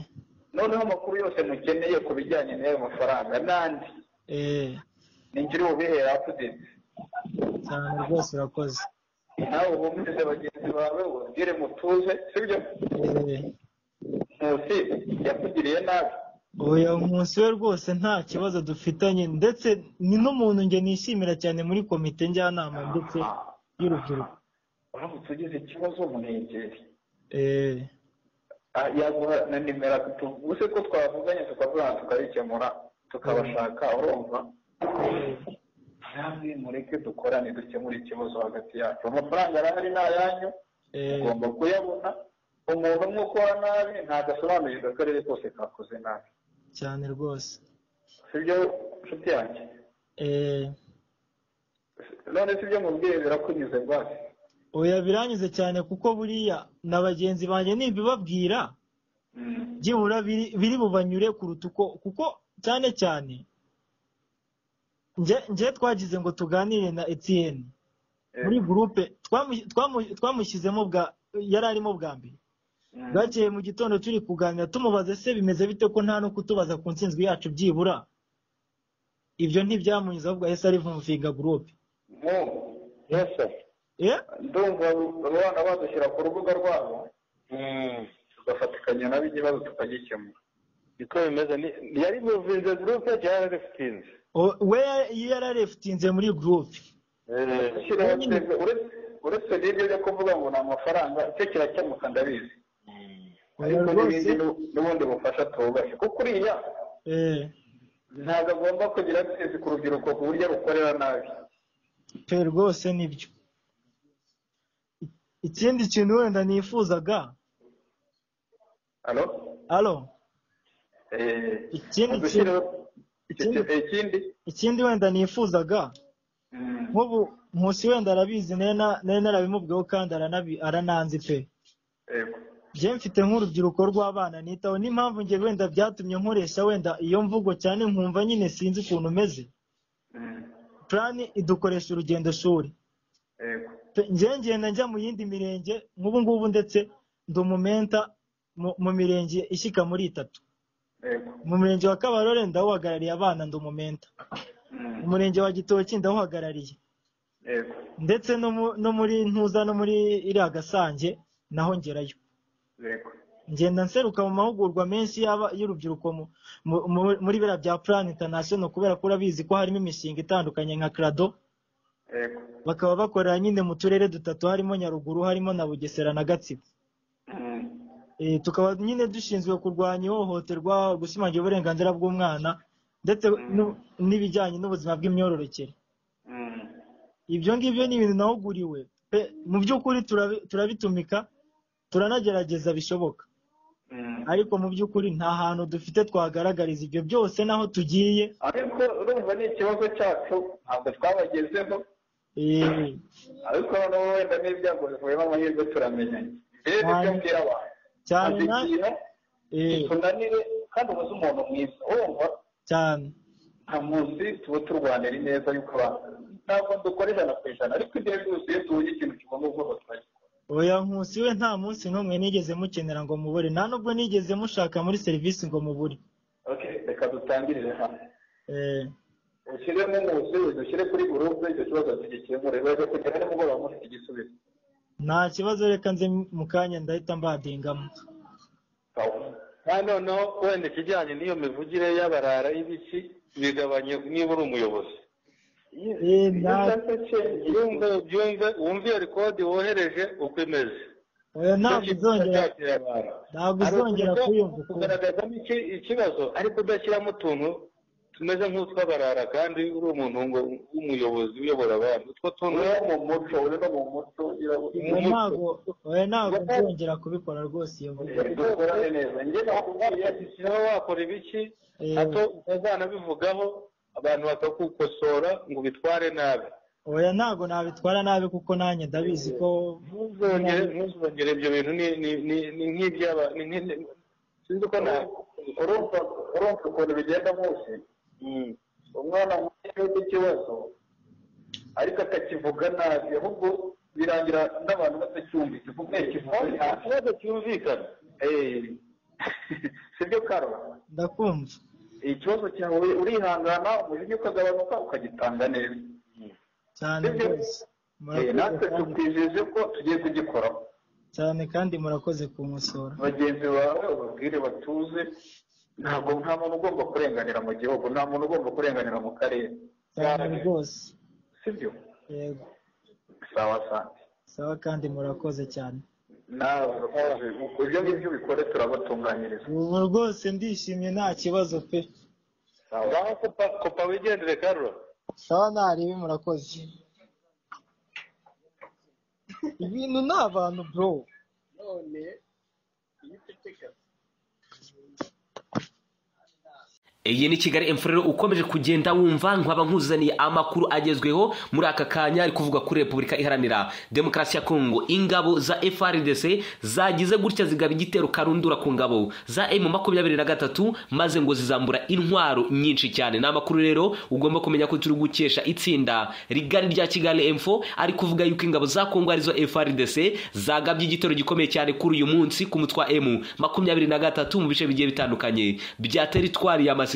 noneho amakuru yose mukeneye ku bijyanye n'ayo mafaranga n'andi eee ninjiri ubihera apudeti cyane rwose urakoze nawe uhumurize bagenzi bawe ubabwire mutuze sibyo eee nkusi yakugiriye nabi oya umunsi we rwose nta kibazo dufitanye ndetse ni n'umuntu njye nishimira cyane muri komite njyanama ndetse y'urubyiruko uramutse ugize ikibazo munegere eee Ah, yaguha na nimero ubuse ko twavuganye tukavugana tukabikemura tukabashaka urumva namwe mureke dukorane dukemure ikibazo hagati yacu amafaranga arahari ni ayanyu eee ugomba kuyabona umuntu umwe ukora nabi ntabwo asobanurirwa akarere kose kakoze nabi cyane rwose sibyo nshuti yanjye eee none sibyo mubwiye birakunyuze rwose oya biranyuze cyane kuko buriya na bagenzi banjye nibibabwira Mm. byibura biri biri bubanyure kuruta uko kuko cyane cyane nge- nge twagize ngo tuganire na Etienne Eh, muri gurupe twamu- twamu- twamushyizemo bwa yari arimo bwa mbere mm. bwakeye mu gitondo turi kuganira tumubaze se bimeze bite ko nta no kutubaza ku nsinzwi yacu byibura ibyo ntibyamunyuze ahubwo yahise arivumvinga gurupe mu yose eh ndumva abana badushyira ku rubuga rwabo tugafatikanya nabo ikibazo tukagikemura niko bimeze ni- yari muvinze gurupe cyangwa yararefutinze O- we yararefutinze muri gurupe Gushyiraho twebwe, uretse- uretse n'ibyo byo kuvuga ngo ni amafaranga icyo kirakemuka ndabizi ariko n'ibindi nu- n'ubundi bufasha twubashye kuko uriya eh ntabwo agomba kugira twese ku rubyiruko ku buryo rukorera nabi pe rwose nibyo I- ikindi kintu wenda nifuzaga alo alo Eh, Ikindi gushyiraho- ikindi- iki- ikindi ikindi wenda nifuzaga Mm. nk'ubu nkusi wenda arabizi nari na- nari narabimubwiyeho kandi aranabi- arananzi pe Yego. bye mfite nk'urubyiruko rw'abana nitaho n'impamvu njye wenda byatumye nkoresha wenda iyo mvugo cyane nkumva nyine sinzi ukuntu umeze Mm. purani idukoresha urugendo shuri Yego. Pe- njye ngenda njya mu yindi mirenge nk'ubu ngubu ndetse ndi umumenta mu- mu mirenge ishyika muri itatu Yego. mu murenge wa kabarore ndawuhagarariye abana ndi umumenta Mm. umurenge wa gitoki ndawuhagarariye Yego. ndetse no mu- no muri ntuza no muri iriya gasange naho ngerayo Yego. ngenda nseruka mu mahugurwa menshi y'aba- y'urubyiruko mu- mu- mu- muri biriya bya plan international kubera ko urabizi ko harimo imishinga itandukanye nka crado Yego. bakaba bakorera nyine mu turere dutatu harimo nyaruguru harimo na bugesera na gatsibo Mm. Eh, tukaba nyine dushinzwe kurwanya ihohoterwa gushimangira uburenganzira bw'umwana ndetse n'u- n'ibijyanye n'ubuzima bw'imyororokere Mm. ibyo ngibyo ni ibintu nahuguriwe pe mu by'ukuri turabi- turabitumika turanagerageza bishoboka Mm. ariko mu by'ukuri nta hantu dufite twagaragariza ibyo byose n'aho tugiye ariko urumva ni ikibazo cyacu ntabwo twabagezeho eh, ariko noneho wenda n'ibyago bivuyemo amahirwe turamenyanye rero ibyo Cyane. mbwira abantu cyane azi na- ikintu eh, tunanire kandi ubuze umuntu mwiza urumva cyane nta munsi tuba turwanira ineza y'uko abantu ntabwo dukora ijana ku ijana ariko igihe cyose iyo tubonye ikintu kibona ubwoba turagikora oya nkusi we nta munsi n'umwe nigeze mukenera ngo mubure nta nubwo nigeze mushaka muri serivisi ngo mubure Okay, reka dutangirire hano Eh, ushyiremo umunsi udushyire kuri gurupe icyo kibazo tugikemure wajya kugera nimugoroba mufite igisubizo nta kibazo reka nze mu kanya ndahita mbadingamo Sawa. kandi noneho wenda ikijyanye n'iyo mivugire y'abarara y'ibiki bigabanye niba uri umuyobozi Eh, Iyo nta- ushaka change, iyo yumve ubyumve wumve iyo rekodi wohereje uko imeze oya ntabwo Icyo kintu uzongera cyakira abantu. ntabwo Hari uzongera uburyo kuyumva ukundi kugaragazamo iki- ikibazo ariko udashyiramo utuntu tumeze nk'utw'abarara kandi uri umuntu ngo- w'umuyobozi uyobora abantu utwo tuntu uri no mu muco uri no mu muco Oya, ntabwo oya ntabwo nzongera kubikora rwose iyo mvugo irakorane neza njye nakubwiye ugashyiraho wakora ibiki Eh. hato utazanabivugaho abantu bakakukosora ngo ubitware nabi oya ntabwo nabitwara nabi kuko nanjye ndabizi ko ntuzongere ntuzongere ibyo bintu ni ni- ni- ni nk'iby'aba ni nk'i- sinzi uko ntabwo urumva urumva ukuntu bigenda munsi umwana muto ufite ikibazo ariko akakivuga nabi ahubwo birangira n'abantu batacyumvise kuko ikibazo ikibazo cyumvikana sibyo karo ndakumva ikibazo cyawe urihangana umujinya ukagabanuka ukagitanga neza cyane Sibyo? rwose Eh, Murakoze natwe kandi- tukwijeje ko tugiye kugikoraho cyane kandi murakoze kumusora bagenzi bawe ubabwire batuze ntabwo nta muntu ugomba kurenganira mu gihugu nta muntu ugomba kurenganira mu karere cyane rwose sibyo yego sawa sante sawa kandi murakoze cyane nawe urakoze ibyo ngibyo ubikore turabatunganyiriza ubu rwose ndishimye nta kibazo pe sawa ngaho kopa kopa wigendere karura sawa ntaribi murakoze ibintu ni abantu bro iyi ni kigali emfurero ukomeje kugenda wumva nkaba nkuzaniye amakuru agezweho muri aka kanya ari kuvugwa kuri repubulika iharanira demokarasi ya kongo ingabo za frdc zagize gutya zigaba igitero karundura ku ngabo za emu makumyabiri na gatatu maze ngo zizambura intwaro nyinshi cyane ni amakuru rero ugomba kumenya ko turi gukesha itsinda rigari rya kigali emfo ari kuvuga yuko ingabo za kongo arizo frdc zagabye igitero gikomeye cyane kuri uyu munsi ku mutwa emu makumyabiri na gatatu mu bice bigiye bitandukanye bya teritwari ya masisi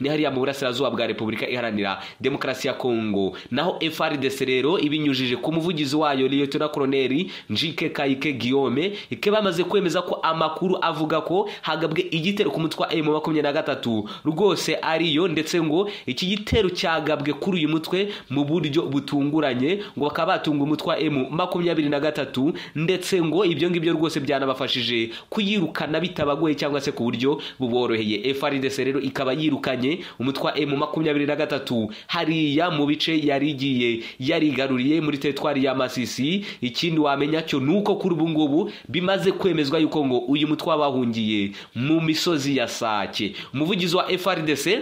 ni hariya mu burasirazuba bwa repubulika iharanira demokarasi ya kongo naho frdc rero ibinyujije ku muvugizi wayo liyetona koroneri njike kayike guillaume ike bamaze kwemeza ko amakuru avuga ko hagabwe igitero ku mutwe wa emu makumyabiri na gatatu rwose ariyo ndetse ngo iki gitero cyagabwe kuri uyu mutwe mu buryo butunguranye ngo bakaba batunga umutwe wa emu makumyabiri na gatatu ndetse ngo ibyo ngibyo rwose byanabafashije kuyirukana bitabagoye cyangwa se ku buryo buboroheye frdc rero ikaba yirukanye umutwe wa emu makumyabiri na gatatu hariya mu bice yari igiye yarigaruriye muri teritwari ya masisi ikindi wamenya cyo ni uko kuri ubu ngubu bimaze kwemezwa yuko ngo uyu mutwe wabahungiye mu misozi ya sake umuvugizi wa frdc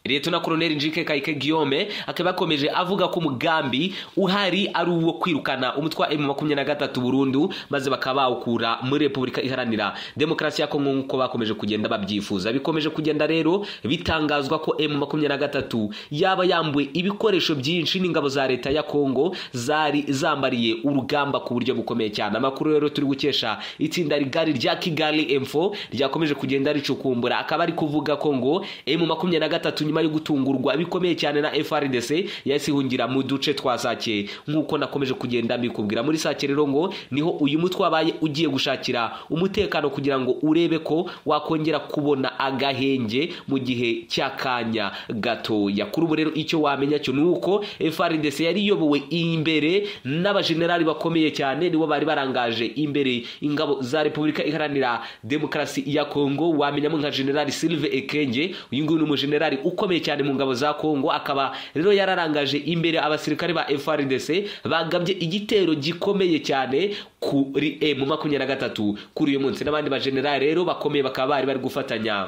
liyetona koroneri njike kayike guillaume akaba yakomeje avuga ko umugambi uhari ari uwo kwirukana umutwe wa emu makumyabiri na gatatu burundu maze bakaba bawukura muri repubulika iharanira demokarasi ya kongo nk'uko bakomeje kugenda babyifuza bikomeje kugenda rero bitangazwa ko emu makumyabiri na gatatu yaba yambuye ibikoresho byinshi n'ingabo za leta ya kongo zari zambariye urugamba ku buryo bukomeye cyane amakuru rero turi gukesha itsinda rigari rya kigali emfo ryakomeje kugenda ricukumbura akaba ari kuvuga ko ngo emu makumyabiri na gatatu nyuma yo gutungurwa bikomeye cyane na frdc yahise ihungira mu duce twa sake nk'uko nakomeje kugenda mbikubwira muri sake rero ngo niho uyu mutwe wabaye ugiye gushakira umutekano kugira ngo urebe ko wakongera kubona agahenge mu gihe cy'akanya gatoya kuri ubu rero icyo wamenya cyo ni uko frdc yari iyobowe imbere n'abajenerali bakomeye cyane nibo bari barangaje imbere ingabo za repubulika iharanira demokarasi ya kongo wamenyamo nka generali silve ekenge uyu nguyu ni umujenerali ukomeye cyane mu ngabo za kongo akaba rero yararangaje imbere abasirikare ba frdc bagabye igitero gikomeye cyane kuri emu makumyabiri na gatatu kuri uyu munsi n'abandi bajenerali rero bakomeye bakaba bari bari gufatanya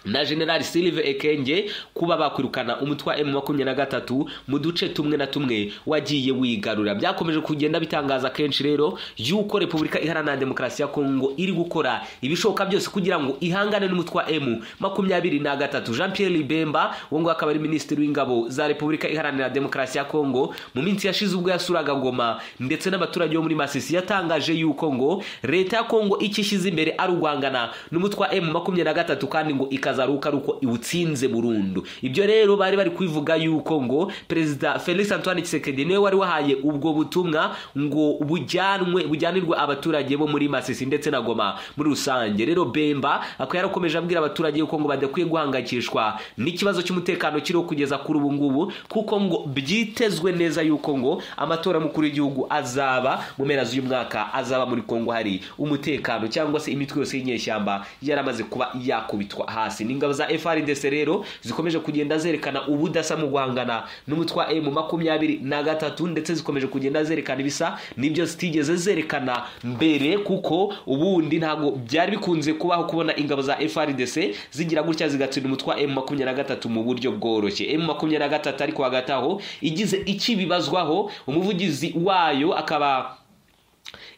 na generali silve ekenge kuba bakwirukana umutwe wa emu makumyabiri na gatatu mu duce tumwe na tumwe wagiye wigarura byakomeje kugenda bitangaza kenshi rero yuko repubulika iharanira demokarasi ya kongo iri gukora ibishoboka byose kugira ngo ihangane n'umutwe wa emu makumyabiri na gatatu jean pierre libemba uwo nguwo akaba ari minisitiri w'ingabo za repubulika iharanira demokarasi ya kongo mu minsi yashize ubwo yasuraga goma ndetse n'abaturage bo muri masisi yatangaje yuko ngo leta ya kongo icyo ishyize imbere ari uguhangana n'umutwe wa emu makumyabiri na gatatu kandi ngo ikazaruka ari uko iwutsinze burundu ibyo rero bari bari kubivuga yuko ngo perezida felix antoine kisekedi niwe wari wahaye ubwo butumwa ngo bujyanwe bujyanirwe abaturage bo muri masisi ndetse na goma muri rusange rero bemba akaba yarakomeje abwira abaturage yuko ngo badakwiye guhangayikishwa n'ikibazo cy'umutekano kiriho kugeza kuri ubu ngubu kuko ngo byitezwe neza yuko ngo amatora y'umukuru w'igihugu azaba mu mpera z'uyu mwaka azaba muri kongo hari umutekano cyangwa se imitwe yose y'inyeshyamba yaramaze kuba yakubitwa hasi ni ingabo za frdc rero zikomeje kugenda zerekana ubudasa mu guhangana n'umutwe wa emu makumyabiri na gatatu ndetse zikomeje kugenda zerekana ibisa n'ibyo zitigeze zerekana mbere kuko ubundi ntabwo byari bikunze kubaho kubona ingabo za frdc zigira gutya zigatsinda umutwe wa emu makumyabiri na gatatu mu buryo bworoshye emu makumyabiri na gatatu ariko hagati aho igize ikibibazwaho umuvugizi wayo akaba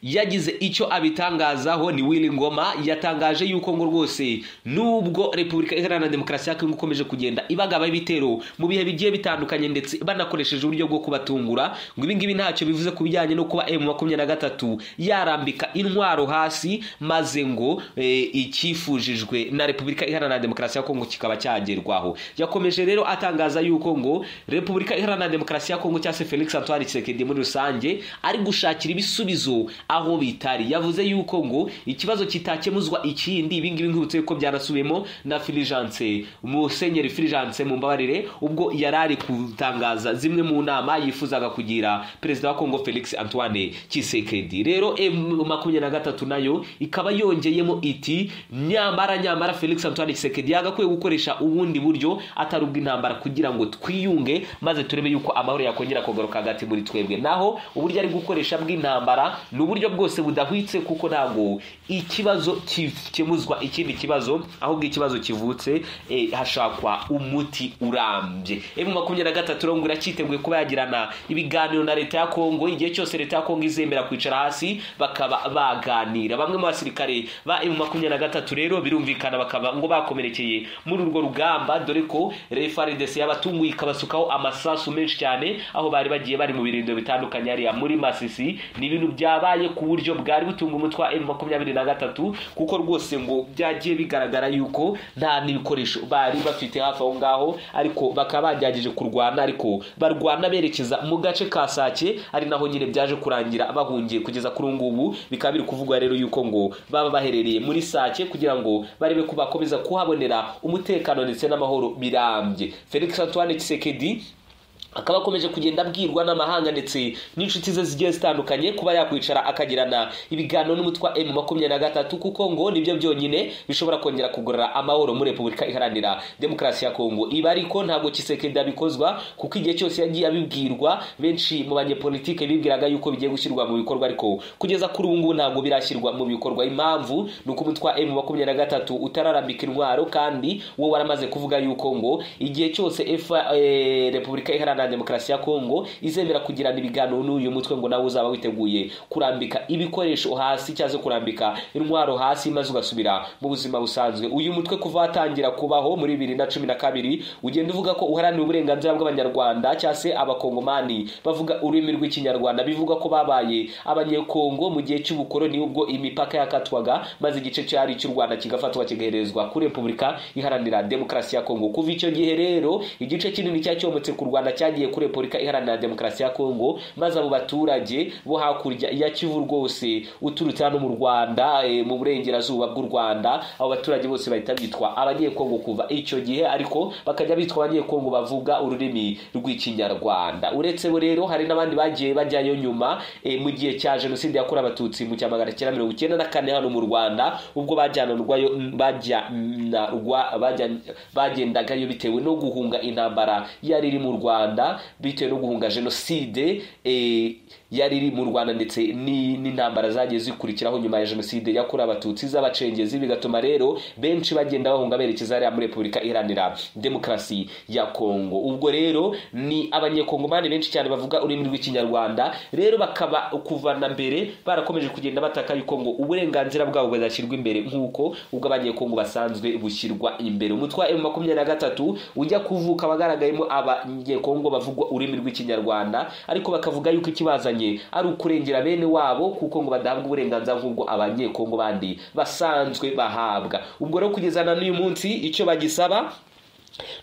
yagize icyo abitangazaho ni Willy Ngoma yatangaje yuko ngo rwose nubwo Repubulika Iharanira Demokarasi ya Kongo ikomeje kugenda ibagabaho ibitero mu bihe bigiye bitandukanye ndetse banakoresheje uburyo bwo kubatungura ngo ibi ngibi ntacyo bivuze ku bijyanye no kuba M makumyabiri na gatatu yarambika intwaro hasi maze ngo eh, icyifujijwe na Repubulika Iharanira Demokarasi ya Kongo kikaba cyagerwaho yakomeje rero atangaza yuko ngo Repubulika Iharanira Demokarasi ya Kongo cyase Felix Antoine Tshisekedi muri rusange ari gushakira ibisubizo aho bitari yavuze yuko ngo ikibazo kitakemuzwa ikindi ibi ngibi nkibutse ko byanasubiyemo na Fulgence Musenyeri Fulgence mumbabarire ubwo yari ari kutangaza zimwe mu nama yifuzaga kugira perezida wa Kongo Felix Antoine Tshisekedi rero M makumyabiri na gatatu nayo ikaba yongeyemo iti nyamara nyamara Felix Antoine Tshisekedi yagakwiye gukoresha ubundi buryo atari ubw'intambara kugira ngo twiyunge maze turebe yuko amahoro yakongera kugaruka hagati muri twebwe naho uburyo ari gukoresha bw'intambara ni uburyo bwose budahwitse kuko ntabwo ikibazo gikemuzwa ikindi kibazo ahubwo ikibazo kivutse eh, hashakwa umuti urambye M makumyabiri na gatatu rero ngo iracyiteguye kuba yagirana ibiganiro na leta ya Kongo igihe cyose leta ya Kongo izemera kwicara hasi bakaba baganira bamwe mu basirikare ba M makumyabiri na gatatu rero birumvikana bakaba ngo bakomerekeye muri urwo rugamba dore ko refaridesi yabatunguye ikabasukaho amasasu menshi cyane aho bari bagiye bari mu birindiro bitandukanye hariya muri masisi ni ibintu byabaye ku buryo bwari butunga umutwe wa M makumyabiri na gatatu kuko rwose ngo byagiye bigaragara yuko nta n'ibikoresho bari bafite hafi aho ngaho ariko bakaba bagerageje kurwana ariko barwana berekeza mu gace ka sake ari naho nyine byaje kurangira bahungiye kugeza kuri ubu ngubu bikaba biri kuvugwa rero yuko ngo baba baherereye muri sake kugira ngo barebe ko bakomeza kuhabonera umutekano ndetse n'amahoro birambye felix antoine Tshisekedi akaba akomeje kugenda abwirwa n'amahanga ndetse n'inshuti ze zigiye zitandukanye kuba yakwicara akagirana ibiganiro n'umutwe wa M makumyabiri na gatatu kuko ngo nibyo byonyine bishobora kongera kugorora amahoro muri Repubulika Iharanira Demokarasi ya Kongo ibi ariko ntabwo Tshisekedi abikozwa kuko igihe cyose yagiye abibwirwa benshi mu banyepolitike bibwiraga yuko bigiye gushyirwa mu bikorwa ariko kugeza kuri ubu ngubu ntabwo birashyirwa mu bikorwa impamvu ni uko umutwe wa M makumyabiri na gatatu utararambika intwaro kandi wo waramaze kuvuga yuko ngo igihe cyose FA, eh, Repubulika Iharanira na demokarasi ya kongo izemera kugirana ibiganiro n'uyu mutwe ngo nawe uzaba witeguye kurambika ibikoresho hasi cyangwa kurambika intwaro hasi maze ugasubira mu buzima busanzwe uyu mutwe kuva watangira kubaho muri bibiri na cumi na kabiri ugenda uvuga ko uharanira uburenganzira bw'abanyarwanda cyangwa se abakongomani bavuga ururimi rw'ikinyarwanda bivuga ko babaye abanyekongo mu gihe cy'ubukoroni ubwo imipaka yakatwaga maze igice cyari cy'u rwanda kigafatwa kigaherezwa kuri repubulika iharanira demokarasi ya kongo kuva icyo gihe rero igice kinini cyacyomotse ku rwanda cyagiye cyagiye kuri repubulika iharanira demokarasi ya kongo maze abo baturage bo hakurya ya kivu rwose uturutse hano mu rwanda e, mu burengerazuba bw'u rwanda abo baturage bose bahita bitwa abanyekongo kuva icyo gihe ariko bakajya bitwa abanyekongo bavuga ururimi rw'ikinyarwanda uretse bo rero hari n'abandi bagiye bajyayo nyuma e, mu gihe cya jenoside yakorewe abatutsi mu cya magana cyenda mirongo icyenda na kane hano mu rwanda ubwo bajyananurwayo bajyanarwa bagendagayo bitewe no guhunga intambara yari iri mu rwanda bitewe no guhunga jenoside yari iri mu rwanda ndetse n'intambara zagiye zikurikiraho nyuma ya jenoside yakorewe abatutsi z'abacengezi bigatuma rero benshi bagenda bahunga berekeza hariya muri repubulika iharanira demokarasi ya kongo ubwo rero ni abanyekongomani benshi cyane bavuga ururimi rw'ikinyarwanda rero bakaba kuva na mbere barakomeje kugenda bataka yuko ngo uburenganzira bwabo buzashyirwa imbere nk'uko ubwo abanyekongo basanzwe bushyirwa imbere umutwe wa emu makumyabiri na gatatu ujya kuvuka wagaragayemo abanyekongo bavugwa ururimi rw'ikinyarwanda ariko bakavuga yuko ikibazanye ari ukurengera bene wabo kuko ngo badahabwa uburenganzira nk'ubwo abanyekongo bandi basanzwe bahabwa ubwo rero kugeza na n'uyu munsi icyo bagisaba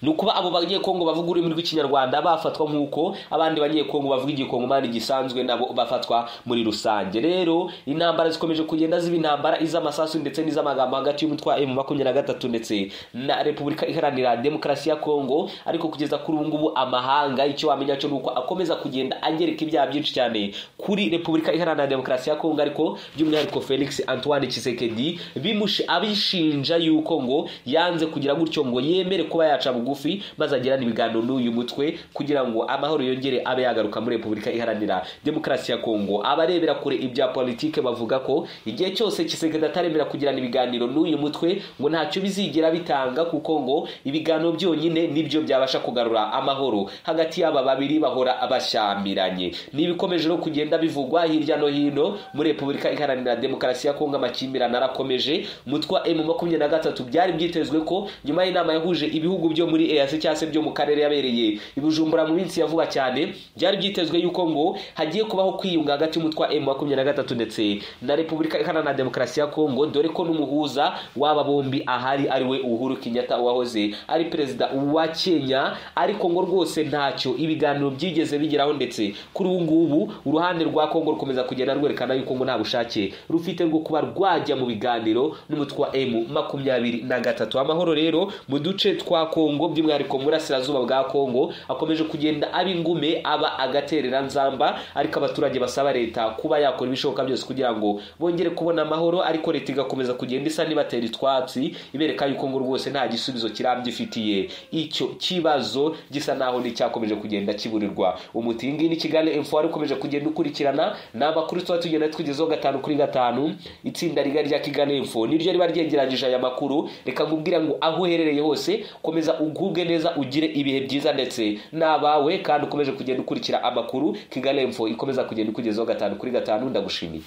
ni ukuba abo banyekongo bavuga ururimi rw'ikinyarwanda bafatwa nk'uko abandi banyekongo bavuga igikongomani gisanzwe nabo bafatwa muri rusange rero intambara zikomeje kugenda ziba intambara iz'amasasu ndetse n'iz'amagambo hagati y'umutwe wa emu makumyabiri na gatatu ndetse na repubulika iharanira demokarasi ya kongo ariko kugeza kuri ubu ngubu amahanga icyo wamenya cyo ni uko akomeza kugenda angereka ibyaha byinshi cyane kuri repubulika iharanira demokarasi ya kongo ariko by'umwihariko felix antoine kisekedi bimushe abishinja yuko ngo yanze kugira gutyo ngo yemere kuba yacu aca bugufi maze agirane ibiganiro n'uyu mutwe kugira ngo amahoro yongere abe yagaruka muri repubulika iharanira demokarasi ya kongo abarebera kure ibya politike bavuga ko igihe cyose kisekedi ataremera kugirana ibiganiro n'uyu mutwe ngo ntacyo bizigera bitanga kuko ngo ibiganiro byonyine nibyo byabasha kugarura amahoro hagati y'aba babiri bahora abashyamiranye n'ibikomeje no kugenda bivugwa hirya no hino muri repubulika iharanira demokarasi ya kongo amakimbirane arakomeje mutwa emu makumyabiri na gatatu byari byitezwe ko nyuma y'inama yahuje ibihugu byo muri easi cyangwa se byo mu karere yabereye i bujumbura mu minsi ya vuba cyane byari byitezwe yuko ngo hagiye kubaho kwiyunga hagati y'umutwa emu makumyabiri na gatatu ndetse na repubulika iharanira demokarasi ya kongo dore ko n'umuhuza w'aba bombi ahari ari we uhuru kenyatta uwahoze ari perezida wa kenya ariko ngo rwose ntacyo ibiganiro byigeze bigeraho ndetse kuri ubu ngubu uruhande rwa kongo rukomeza kugenda rwerekana yuko ngo nta bushake rufite rwo kuba rwajya mu biganiro n'umutwe wa emu makumyabiri na gatatu amahoro rero mu duce twa kongo by'umwihariko mu burasirazuba bwa kongo akomeje kugenda aba ingume aba agaterera nzamba ariko abaturage basaba leta kuba yakora ibishoboka byose kugira ngo bongere kubona amahoro ariko leta igakomeza kugenda isa n'ibatera itwatsi ibereka yuko ngo rwose nta gisubizo kirambye ifitiye icyo kibazo gisa naho n'icyakomeje kugenda kiburirwa umuti iyi ngiyi ni kigali info wari ukomeje kugenda ukurikirana ni amakuru tuba tugenda tugezeho gatanu kuri gatanu itsinda rigari rya kigali info niryo riba ryegeranyije aya makuru reka nkubwire ngo aho uherereye hose komeza ugubwe neza ugire ibihe byiza ndetse n'abawe kandi ukomeje kugenda ukurikira amakuru kigali info ikomeza kugenda ikugezeho gatanu kuri gatanu ndagushimiye